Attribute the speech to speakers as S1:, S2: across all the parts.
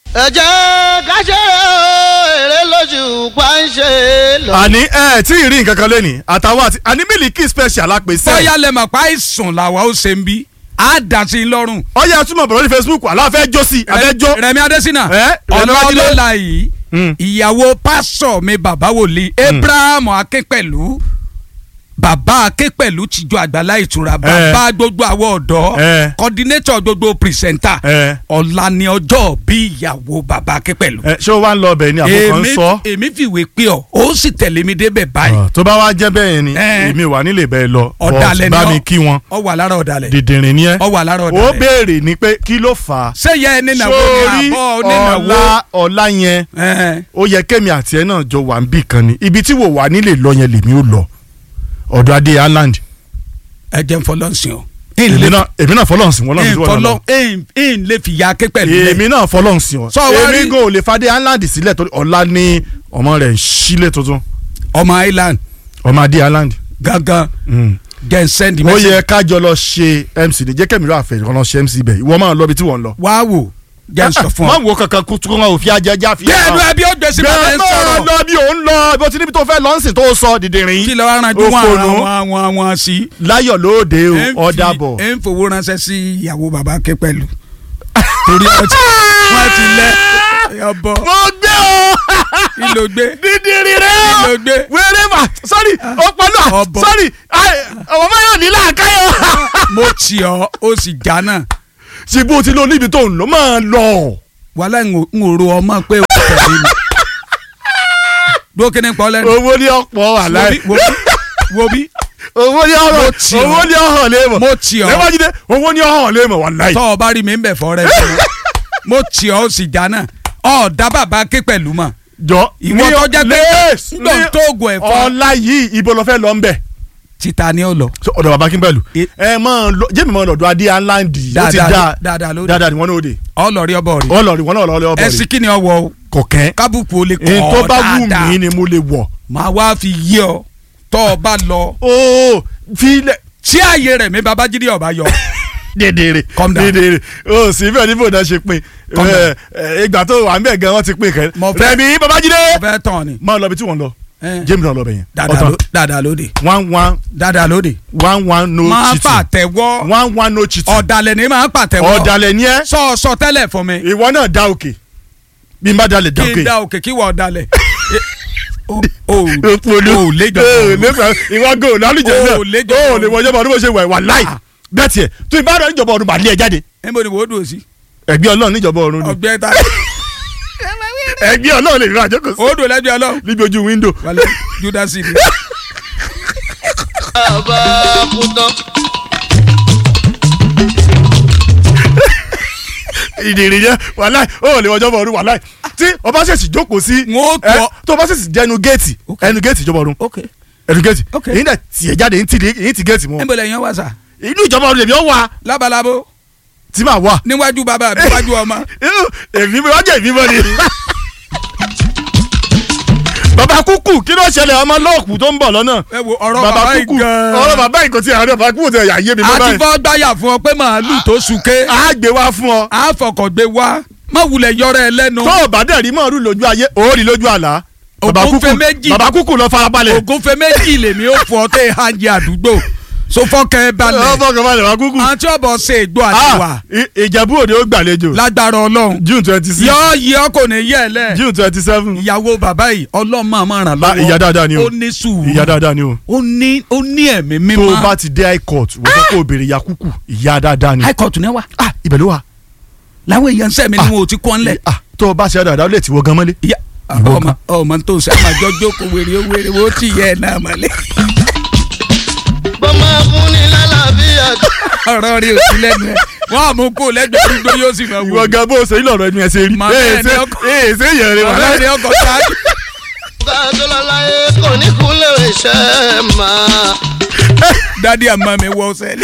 S1: ẹ jẹ́ ká ṣe eré lójú pàṣẹ lọ.
S2: àní ẹ tí ì rí nǹkan kan lẹ́nìí àtàwọn àti àní mílíkì special àpèsè.
S3: bóyá lè mọ̀ pa àìsàn làwa ó ṣe ń bí á dà sí i lọ́rùn.
S2: ọyẹ túmọ̀ bọ̀rọ̀ ní Facebook aláfẹ́ jó sí abẹ́jọ́.
S3: Rẹ̀mí Adésínà
S2: Ẹ, Rẹ̀mí Adélé.
S3: ọlọ́lá yìí
S2: Mm.
S3: ìyàwó pásọ̀ mi bàbá wòlíì Abraham Akínpẹ̀lú bàbá Akínpẹ̀lú tìjọ àgbàlá ìtura bàbá gbogbo àwọn ọ̀dọ́
S2: Ẹ.
S3: coordinator gbogbo pìrìsẹ́ńtà
S2: Ẹ.
S3: ọ̀la ni ọjọ́ bí ìyàwó bàbá Akínpẹ̀lú.
S2: ẹ ṣé o wá ń lọ ọbẹ̀ ni àbúkọ ń
S3: èmi
S2: sọ.
S3: èmi fìwé pé ọ ó sì tẹ̀lé mi débẹ̀ báyìí
S2: Ọ̀, tó bá wá jẹ́ bẹ́ẹ̀ yẹn ni
S3: Ẹ.
S2: èmi wà nílé bẹ́ẹ̀ lọ
S3: ọ̀dàlẹ̀
S2: But bá
S3: ni
S2: mi
S3: ọ-
S2: kí wọn
S3: ọ wà lára ọ̀dàlẹ̀
S2: dìdìrín ni ẹ
S3: ọ wà lára
S2: ó
S3: ọ̀dàlẹ̀
S2: béèrè ni pé kí ló fà á
S3: ṣé yẹ ẹni nàwó
S2: sórí
S3: ni àbọ̀ onínàwó
S2: ọ̀la ọ̀la yẹn
S3: Ẹ.
S2: ó yẹ kémi àti ẹ náà jọ wà ń bì kan ni ibi tí wò wá nílé lọ yẹn lèmi ó lọ ọ̀dọ̀ adé Ireland
S3: ẹ jẹ́ n fọlọ́sìn o.
S2: èmi náà èmi náà fọlọ́nsìn wọn lọ́nà tí wọ́n lọ
S3: ìfọlọ́ ń lè fi ya Akínpẹ̀lú lẹ̀.
S2: èmi náà fọlọ́nsìn ọ
S3: Sọ wá rí-
S2: èmi gan ò lè fadé Ireland sílẹ̀ torí ọ̀la ní ọmọ rẹ̀ ń sílẹ̀ tuntun
S3: ọmọ Island
S2: ọmọ adé Ireland
S3: gangan jẹ́ n send
S2: ó
S3: message.
S2: yẹ kájọ lọ ṣe MC ní jẹ́ kẹ́mi rà fẹ́ kọ́ lọ ṣe MC bẹ́ẹ̀ ìwọ máa lọ bí tí wọ́n ń lọ.
S3: wá wò jẹ́ n sọ fún
S2: má
S3: ọ.
S2: wo kankan kó tó wọn ò fi ajá já fi.
S3: bí ẹnu ẹbí ó gbèsè bá ẹ ń
S2: máa
S3: sọ̀rọ̀
S2: lọ bí òun lọ bó ti níbi tó fẹ́ lọ́nsìn tó sọ dìdìrín.
S3: kí lọ aranjú wọn
S2: Òfònú.
S3: àwọn àwọn àwọn sí.
S2: láyọ̀ lóde o
S3: Ẹ ń fi-
S2: ọ̀dà bọ̀.
S3: ẹ ń fowó ránṣẹ́ sí ìyàwó bàbá Akínpẹ̀lú torí wọ́n ti wọ́n ti lẹ́ ọbọ̀
S2: mo gbé o
S3: ìlò gbé
S2: dídìrín rẹ
S3: Kí
S2: o
S3: ló gbé?
S2: wéré mà sọ́rí ọpọlọ
S3: Ọ̀bọ.
S2: sọ́rí ọmọ máyọ̀ nílà káyọ̀.
S3: mo tì ọ́ ó sì já náà
S2: ṣe bó ti lọ níbi tó ń lọ máa lọ.
S3: wàhálà ń ò ro ọmọ pé ó tẹ̀lé mi. dúró kí ni pọ́ lẹ́nu.
S2: owó ní ọ̀pọ̀ wà
S3: wo
S2: láì.
S3: bí wo bí wo bí
S2: owó ní ọ̀rọ̀
S3: Mo tì ọ́.
S2: owó ní ọ̀hàn lé mọ̀.
S3: mo tì ọ́
S2: lẹ́wọ́n owó ní ọ̀hàn lé mọ̀ wà láì.
S3: tọ́ ọ bá rí mi ń bẹ̀ fọ́ rẹ fún mi mo tì ọ́ ó sì já náà ọ̀ dá bàbá Akínpẹ̀lú mọ̀
S2: jọ
S3: ìwọ tó jẹ́ pé ńgbọ̀n ń tó oògùn ẹ̀fọ́
S2: ọ̀la yìí ibo lọ fẹ́ lọ ń bẹ̀.
S3: títa ni ó lọ.
S2: So, ọ̀dọ̀ bàbá Akínpẹ̀lú
S3: E-
S2: ẹ máa lọ jẹ́mi máa lọ́dọ̀ adé aláǹdì ó ti
S3: Dáadáa
S2: dáa
S3: dáadáa lóde.
S2: dáadáa ni wọ́n náà dé
S3: ọlọ́rí ọbọ̀ rí
S2: ọlọ́ọ̀rì wọn náà lọ́ọ́ ọbọ̀
S3: ẹsìn
S2: rẹ̀
S3: kí ni ọwọ́ o
S2: kọ̀kẹ́
S3: kábùkù ó lè kọ́
S2: èyí tó
S3: ọ
S2: bá wù
S3: dáadáa
S2: mí ni mo lè wọ̀
S3: màá wá fi yé ọ tọ́ ọ bá lọ
S2: ooo filẹ̀
S3: tí ààyè rẹ̀ mi Babájídé ọba yọ
S2: dèdèrè
S3: Calm down.
S2: dèdèrè o sì bẹ́ẹ̀ ní bòdà ṣe pin
S3: Calm down.
S2: ẹ, ẹ, ìgbà tó wà ń bẹ̀ gan wọ́n ti pin kẹ́
S3: Mo fẹ́-
S2: Rẹ̀mí Babájídé
S3: ọbẹ̀ tán ni
S2: máa lọ bí tí wọ́n lọ
S3: Eh.
S2: James náà lọ bẹ̀ yẹn
S3: dáadáa ló- dáadáa lóde
S2: one one
S3: dáadáa lóde
S2: one one no
S3: máa
S2: cheating
S3: pàtẹ́wọ́
S2: one one no cheating
S3: ọ̀dàlẹ̀ ni máa pàtẹ́wọ́
S2: ọ̀dàlẹ̀ ni ẹ́
S3: sọ sọ tẹ́lẹ̀ fún mi
S2: ìwọ náà dá òkè bí n bá dalẹ̀ dá
S3: kí
S2: òkè
S3: n da òkè kí wọ́n ọ̀dàlẹ̀ o o
S2: òpòlù
S3: o lè jọ
S2: ìwọ gò lálùjẹ náà
S3: O lè jọ
S2: o lè wọ ìjọba ọdún bó ṣe wà wà láì bẹ́ẹ̀ tiẹ̀ tó ìbá rẹ̀ níjọba ọdún bá lé ẹ jáde
S3: níbo ni wò ó dùn sí
S2: ẹgbẹ́ ọlọ́run níjọba ọdún ni
S3: ọgbẹ́ ta
S2: ẹgbẹ́ ọlọ́run lè rí àjọkọ̀ sí
S3: ó dùn lẹ́bi ọlọ́run
S2: níbi ojú wíńdò.
S3: wàlẹ́ judasi ni
S1: bàbá kú tán.
S2: ìdìrín yẹn wà láì o lè wọ ìjọba ọdún wà láì tí ọba ṣèṣì jókòó sí
S3: N ó
S2: ẹ,
S3: tọ́-
S2: tó ọba ṣèṣì jẹ́ ẹnu géètì
S3: Ok.
S2: ẹnu géètì ìjọba ọdún
S3: ok
S2: ẹnu géètì
S3: Ok.
S2: èyí náà tiẹ̀ jáde èyí ti èyí ti géètì mọ́
S3: níbo lẹ́yìn wá sà
S2: inú ìjọba ọdún lèmi ọ wà
S3: lábalábó
S2: tí màá wà
S3: níwájú bàbá àbí níwájú ọmọ
S2: inú èmi mi wájú èmi mọ́ ni. bàbá kúkú kí ló ṣẹlẹ̀ ọmọ lọ́ọ̀kù tó ń bọ̀ lọ́nà.
S3: ẹ wo ọ̀rọ̀ bàbá yìí gan
S2: ọ̀rọ̀ bàbá yìí kò tí àárẹ̀ bàbá kúkú tí ẹ̀yà yé mi mọ́
S3: àti
S2: báyìí.
S3: fọ́ gbáyà fún ọ pé màálù tó súnké
S2: a gbé wá fún ọ.
S3: àfọkọ̀gbé wá má wulẹ̀ yọrọ ẹ lẹ́nu
S2: tó o bá dẹ̀ rí mọ́ọ̀rù lójú ayé ó rí lójú àlá. bàbá
S3: Ògúnfe
S2: kúkú
S3: méjì.
S2: bàbá kúkú lọ farabalẹ̀.
S3: ògúnfe méjì lèmi ó fọ tẹ hajj àdúgbò sọfọkẹ balẹ̀
S2: ọmọ kan balẹ̀ bàbá kúkú.
S3: àti ọbọ ṣe ègbò àtiwà
S2: Ah, I- ìjẹ̀bú òde ó gbàlejò.
S3: lágbára Ọlọ́run
S2: june twenty six
S3: yọ yí ọ kò ní yẹ ẹ lẹ
S2: june twenty seven.
S3: ìyàwó bàbá yìí ọlọ́mọ àmọ́ ràn
S2: Bá-
S3: lọ́wọ́
S2: ìyá dáadáa ni o.
S3: ó ní sùúrù
S2: ìyá dáadáa ni o.
S3: ó ní ó ní ẹ̀mí
S2: tó
S3: mímọ́
S2: o bá ti dé high court wọ́n sọ pé o béèrè ìyá kúkú ìyá dáadáa ni.
S3: high court ní wa
S2: ah ibẹ̀ ló wà.
S3: làwọn èèyàn sẹ́mi ni
S2: Ah.
S3: wọn ò ti kọ́ ńlẹ̀
S2: ah tó o bá ṣe dáadáa ó lè ti wọ gan mọ́lé.
S3: ìyá
S2: Ìwọ
S3: ọmọ ọmọ tó ń sẹ́ àmà jọjọ́ kò wèrè ó wèrè ó ti yẹ ẹ̀ náà mọ́lẹ̀
S1: bọ́mọ fún ni lálàáfíà.
S3: ọ̀rọ̀ rí òsì lẹ́nu ẹ̀ wọ́n á mú kó lẹ́gbẹ̀ẹ́ arúgbó yóò sì máa wò
S2: ìwọ gan bó o ṣe ń lọ̀rọ̀ ẹnu ẹ̀ ṣe rí.
S3: Màmá
S2: ee
S3: ẹ̀ ní
S2: ṣe
S3: ọkọ-
S2: ee ṣe yẹn rẹ wà
S3: ọ̀rẹ́
S2: láì.
S3: ni ọkọ̀ sáájú
S1: ká tó lọ láyé kò ní kúnlẹ̀ iṣẹ́ máa.
S3: dádì àmọ́ mi wọ ọ̀sẹ̀ ni.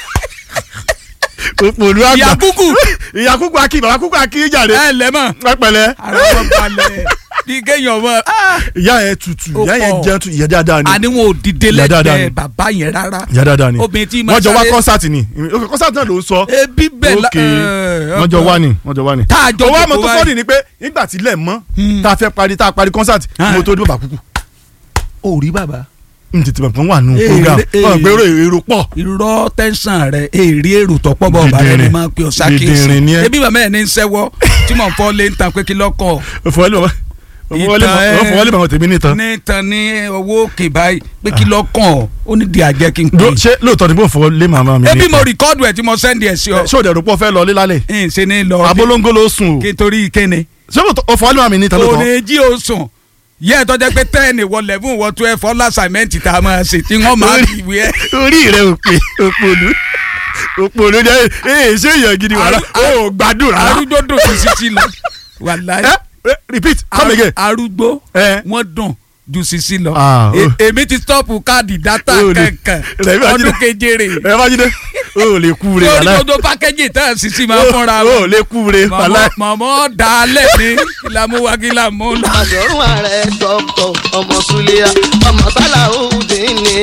S2: òpòlù àgbà
S3: ìyá kúkú
S2: ìyá kúkú akí bàbá kúkú akí jàre.
S3: ẹ lẹ́mọ̀
S2: ẹ pẹ̀lẹ́.
S3: ara wọn balẹ̀ bí kéèyàn mọ
S2: ìyá yẹn tutù
S3: Ó
S2: ìyá yẹn
S3: pọ̀.
S2: jẹ́ tu ìyá dáadáa ni
S3: àní wọn ò dìde
S2: Ìyá dáadáa
S3: lẹ́gbẹ̀ẹ́
S2: ni.
S3: bàbá yẹn rárá
S2: ìyá dáadáa ni
S3: obìnrin tí máa
S2: wọ́n jọ wá
S3: sáré-
S2: kọ́nsáàtì ni ok kọ́nsáàtì náà ló ń sọ
S3: ebi bẹ́ẹ̀ la
S2: ok
S3: ẹ,
S2: wọ́n jọ wá ni wọ́n jọ wá ni.
S3: tá a jọ
S2: owó àmọ́
S3: jókòó
S2: tó
S3: báyìí.
S2: fọ́ọ̀nì ni pé nígbà tí ilẹ̀ mọ́
S3: Hmm.
S2: tá a fẹ́ parí tá a parí kọ́nsáàtì
S3: Ah.
S2: mo tó dé bàbá kúkú
S3: ò rí bàbá
S2: n tètè mọ̀ pé wọ́n wà nù
S3: Ee,
S2: program
S3: ee.
S2: wọ́n gbé èrò pọ̀
S3: irọ́ tẹ́sán rẹ̀ èrè èrò tọ́pọ̀ bọ̀ ọ̀bà rẹ̀ ni
S2: Dìdìrìn.
S3: máa ń pè ọ́
S2: Dìdìrìn
S3: sákèsì
S2: ni ẹ́.
S3: ebi bàbá ẹ̀ ní ń sẹ́wọ́ tí mò ń fọ́ lé ń tan pé kí lọ́kọ̀
S2: fọwọ́lé bàbá fọwọ́lé bàbá tèmi nìtàn
S3: ní tan ní owó òkè báyìí pé kí lọ́kàn ó ní di àjẹ́ kí n pè
S2: Do-
S3: é.
S2: ṣé lóòótọ́ ni bó fọwọ́lé màmá mi
S3: ebi mo
S2: nìtàn
S3: rìkọ́dù ẹ̀ tí mo sẹ́ndì ẹ̀ sí ọ
S2: ṣé òde rúpọ̀ fẹ́ lọ lé lálẹ́
S3: ń ṣe ní lọ
S2: abolongo ló sùn o
S3: kí n torí kíni
S2: ṣé lóòótọ́ o fọwọ́lé màmá mi nìtàn lóòótọ́
S3: òní jí o sùn yẹ ẹ tọ́jà pé tẹ́ẹ̀nì wọ lẹ́fún wọ tó ẹ fọ́ lásàmẹ́ǹtì tá a máa ṣe tí wọ́n máa rí ìwé ẹ̀.
S2: orí rẹ òpè òpòlú òpòlú jẹ ee ṣé èèyàn gidi wàrà
S3: Arú-
S2: ó gbádùn rárá
S3: arúgbó dùn sí sisi lọ wàláyé
S2: ẹ ẹ, repeat come again
S3: arúgbó
S2: ẹ
S3: wọ́n dùn ju sisi lọ
S2: Ah,
S3: E-
S2: oh.
S3: èmi ti stọ́ọ̀pù káàdì dátà
S2: Oh, ni.
S3: kankan
S2: Rẹ̀ bí
S3: ọdún
S2: Ajídé.
S3: kejere
S2: ẹ bá jíde ó lè kú re
S3: lórí
S2: wàlá
S3: gbogbo pákéjì tá a sisi máa fọ́nra
S2: ó lè kú re wàlá
S3: mọ̀mọ́ dalẹ̀ ní ìlàmúwa kí làmú lọ.
S1: àdọ̀rùn ààrẹ dọ́kítọ̀ ọmọ sulia ọmọ sálàhùdín ni.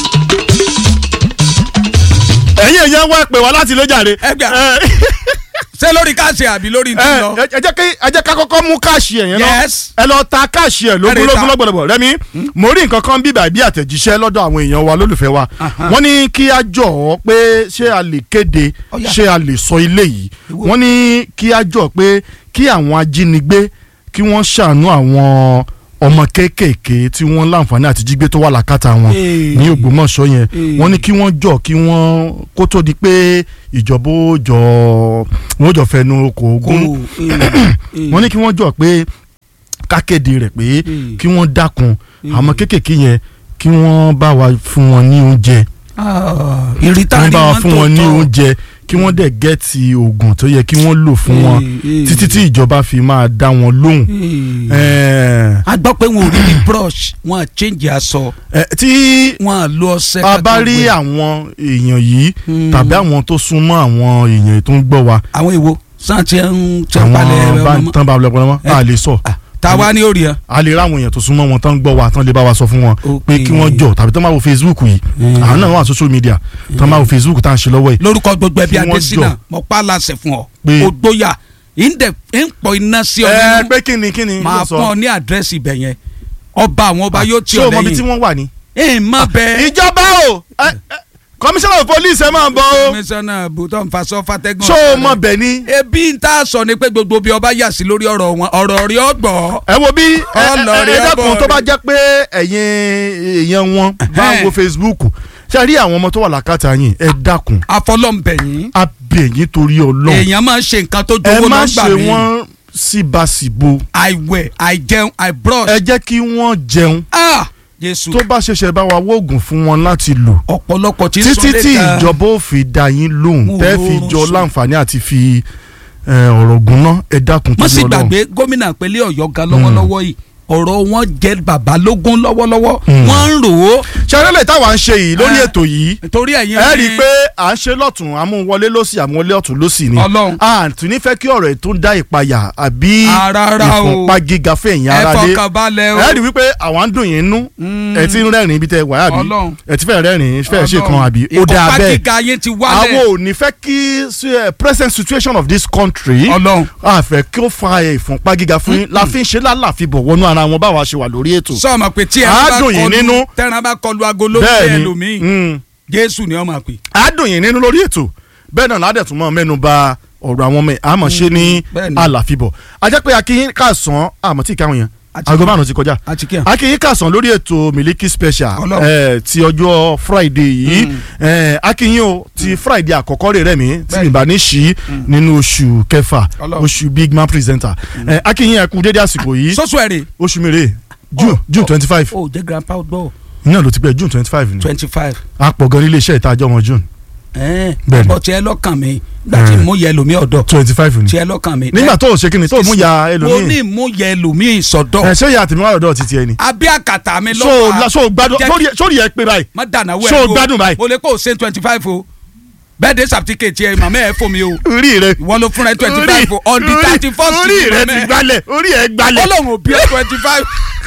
S2: ẹ̀yin èèyàn wá pè wá láti ló jàre
S3: Ẹ gbà.
S2: ẹ
S3: ṣé lórí káàsì àbí lórí ti lọ.
S2: ẹ ẹ jẹ́ kí ẹ jẹ́ ká kọ́kọ́ mú káàṣì ẹ̀ yẹn náà
S3: Yes.
S2: ẹ lọ ta káàṣì ẹ̀
S3: Ẹ lè ta.
S2: lógúnlógún lọ́gbọ̀lọ́gbọ̀ rẹ́mi mo rí nǹkan kan bíbà bí àtẹ̀jíṣẹ́ lọ́dọ̀ àwọn èèyàn wa lólùfẹ́ wa
S3: Aha.
S2: wọ́n ní kí a jọ̀ ọ́ pé ṣé a lè kéde
S3: Ó yá.
S2: ṣé a lè sọ ilé yìí
S3: Ìwọ.
S2: wọ́n ní kí a jọ̀ pé kí àwọn ajínigbé kí wọ́n ṣàánú àwọn ọmọ kéékèèké tí wọ́n láǹfààní àti jígbé tó wà lákàtà wọn
S3: Ee.
S2: ní Ògbómọ̀ṣọ́ yẹn
S3: Ee.
S2: wọ́n ní kí wọ́n jọ̀ kí wọ́n kó tó di pé ìjọba ó jọ wọ́n ó jọ fẹnu kò gún wọ́n ní kí wọ́n jọ pé kákéde rẹ̀ pé
S3: Mm.
S2: kí wọ́n dákun
S3: Mm.
S2: àwọn kéékèèké yẹn kí wọ́n bá wa fún wọn ní oúnjẹ kí
S3: ìrítà
S2: wọ́n
S3: ni
S2: bá wa
S3: wọ́n
S2: fún
S3: tó
S2: wọn ní
S3: tọ́.
S2: oúnjẹ kí wọ́n dẹ̀ gẹ́ẹ̀tì oògùn tó yẹ kí wọ́n lò fún wọn
S3: Ee, ee.
S2: títí tí ìjọba fi máa dá wọn lóhùn.
S3: Ee.
S2: Ẹ̀ẹ́,
S3: a gbọ́ pé wọn ò rí ní brush wọn à change aṣọ
S2: ẹ̀, tí
S3: wọn à lo ọṣẹ.
S2: a bá
S3: kankan
S2: rí
S3: gbẹ.
S2: àwọn èèyàn yìí
S3: Hmm.
S2: tàbí àwọn tó súnmọ́ àwọn èèyàn tó ń gbọ́ wa
S3: àwọn èwo sàn tí ń tí ń palẹ̀
S2: àwọn
S3: rẹ
S2: bá
S3: ọmọ
S2: tán bá lọ pọnmọ́
S3: Eh.
S2: a lè sọ
S3: ta wá ní orí ẹ.
S2: a lè ráwọn èèyàn tó súnmọ́ wọn tán gbọ́ wa tán lè bá wa sọ fún wọn
S3: Ok.
S2: pé kí wọ́n jọ tàbí tán máa wo Facebook yìí
S3: Hmm.
S2: àwọn náà wà social media tán máa wo Facebook tá à ń ṣe lọ́wọ́ yìí
S3: lórúkọ gbogbo ẹbí
S2: Kí wọ́n
S3: adésínà
S2: jọ.
S3: mo pa láṣẹ fún ọ
S2: Pé-
S3: o gbóyà ìndẹ ń pọ iná sí ọ
S2: ẹ
S3: nínú
S2: pé kí ni kí ni
S3: máa
S2: yóò sọ.
S3: fún ọ ní àdírẹ́sì ibẹ̀ yẹn ọba àwọn ọba yóò tí
S2: ṣé
S3: ọ
S2: o mọ ibi tí
S3: lẹ́yìn
S2: wọ́n wà ní.
S3: ẹ má bẹ
S2: ìjọba o ẹ, ẹ, commissioner of police ẹ máa bọ̀ o
S3: komisanna bùtọ́ nfàsọ́ fatẹ́gùn.
S2: ṣé o mọ bẹ̀ ni.
S3: ebi ń tà sọ ni pé gbogbo bí ọba yà sí lórí ọ̀rọ̀ wọn ọ̀rọ̀ rí ọgbọ̀.
S2: ẹ wo bí ẹ ẹ
S3: Ọlọ́rin
S2: ẹ dákun
S3: ẹbọ
S2: tó
S3: rẹ.
S2: bá jẹ́ pé ẹ̀yin èèyàn wọn bá ń wo Facebook ṣe rí àwọn ọmọ tó wà lákàtà yín ẹ dákun
S3: afọlọ́nbẹ̀yìn
S2: a bẹ̀ yín torí Ọlọ́run
S3: èèyàn máa ń ṣe nǹkan tó
S2: ẹ
S3: jowó
S2: má
S3: lọ́gbà
S2: ṣe
S3: mi
S2: wọ́n síbàsíbo
S3: àìwẹ̀ àìjẹun àìbrush.
S2: ẹ jẹ́ kí wọ́n jẹun
S3: ah jésù
S2: tó bá ṣẹ̀ṣẹ̀ bá wa wóògùn fún wọn láti lò
S3: ọ̀pọ̀lọpọ̀ tí ń
S2: títí
S3: sọ
S2: tí
S3: lẹ́ka
S2: ìjọba ò fi dá yín lóhùn
S3: Mo
S2: tẹ́
S3: rọrùn
S2: fi jọ
S3: sùn.
S2: láǹfààní àti fi ẹ, ọ̀rọ̀ gùn ná ẹ dákun
S3: wọ́n sì
S2: torí Ọlọ́run.
S3: gbàgbé gómìnà ìpínlẹ̀ ọ̀yọ́ ga lọ́wọ́lọ́wọ́ yìí ọ̀rọ̀ wọn jẹ́ bàbá lógún lọ́wọ́lọ́wọ́ wọ́n ń rò ó
S2: ṣẹlẹ̀ táwa ń ṣe yìí lórí
S3: Eh.
S2: ètò yìí
S3: torí ẹ̀yin
S2: ẹ rí i pé à ń ṣe lọ́tún àmúwọlé lọ́sì àmúwọlé ọ̀tún lọ́sì ni
S3: Ọlọ́run.
S2: a tún ní fẹ́ kí ọ̀rọ̀ ètò ń dá ìpayà àbí
S3: Ah, rárá o.
S2: ìfúnpá gíga fún ẹ̀yìn
S3: ẹ
S2: ara dé
S3: fọkànbalẹ̀ o
S2: ẹ rí i wípé àwọn ń dùn yín nú ẹ ti ń rẹ́rìn ibi tẹ wà àbí
S3: Ọlọ́run.
S2: ẹ ti fẹ́ rẹ́rìn fẹ́ ṣe kan
S3: Ọlọ́run.
S2: àbí ó dáa
S3: ìkọ́pá
S2: bẹ́ẹ̀
S3: gíga yín ti
S2: àwọn
S3: wálẹ̀
S2: ò ní fẹ́ kí eh, present situation of this country
S3: Ọlọ́run.
S2: a fẹ́ kí ó fa ìfúnpá gíga fún yín la fi ń ṣe lálàfíbọ̀ wọnú ara wọn báwa ṣe wà lórí ètò
S3: sọ́ọ̀mọ̀ pé tí
S2: Á
S3: ẹran bá
S2: dùn yín nínú.
S3: kọlu tẹ́ran bá kọlu agolo
S2: bẹ́ẹ̀
S3: fẹ́
S2: ni
S3: ẹlòmíì
S2: mm.
S3: jésù ni wọ́n máa pè.
S2: á dùn yín nínú lórí ètò bẹ́ẹ̀ náà ládẹ̀ tún mọ́ mẹ́nu bà ọ̀rọ̀ àwọn ọmọ ẹ̀ àmọ́ ṣe ní
S3: bẹ́ẹ̀ ni.
S2: àlàfíbọ̀ ajẹ́ pé akínyín kàsán àmọ́ tí ìkáwọn yẹn
S3: Àti-
S2: aago márùn ti kọjá
S3: àti kí n.
S2: akínyín kàsán lórí ètò Miliki Special
S3: Ọlọ́run.
S2: eh, ti ọjọ́ Friday yìí
S3: Mm.
S2: eh, akínyín o ti Friday àkọ́kọ́ rẹ̀ rẹ̀ mí tí
S3: Bẹ́ẹ̀
S2: mi bá ní ṣí nínú oṣù kẹfà
S3: Ọlọ́run.
S2: oṣù big man presenter eh, akínyín ẹkú dédé àsìkò yìí
S3: sọ́sù ẹ̀rẹ̀
S2: oṣù mèrè June
S3: Oh,
S2: June
S3: oh.
S2: twenty five
S3: o jẹ́ grandpa gbọ́
S2: náà ló ti pẹ́ June twenty five ni
S3: twenty five
S2: àpọ̀ gan nílé iṣẹ́ ìtajọ́ wọn June Bẹ́ẹ̀ ni.
S3: ọ̀pọ̀ tiẹ̀ lọ́kàn mi gbà tí
S2: Eh.
S3: mú yẹ lómi ọ̀dọ̀
S2: twenty five ni
S3: tiẹ̀ lọ́kàn mi.
S2: nígbà tó o ṣe kí ni tó o mú ya
S3: mo
S2: ẹlòmíì
S3: ní mú yẹ lómi ìsọdọ̀
S2: ẹ ṣé ìyá àtìmí wà lọ́dọ̀ títí ẹni.
S3: abẹ́ àkàtà mi
S2: so
S3: lọ́wọ́
S2: la so gbádùn
S3: Jẹ́-
S2: sórí ẹ- sórí ẹ pé báyìí
S3: má dànà wẹ̀
S2: so gbádùn báyìí.
S3: mo lè kó o ṣe twenty five o birthday certificate yẹ màmá ẹ fún mi o
S2: orí rẹ
S3: ìwọ ló fúnra ẹ twenty
S2: orí-
S3: five on the
S2: orí-
S3: thirty first
S2: orí rẹ ti gbálẹ̀ orí ẹ gbálẹ̀
S3: ọlọ́run ò bí ẹ twenty five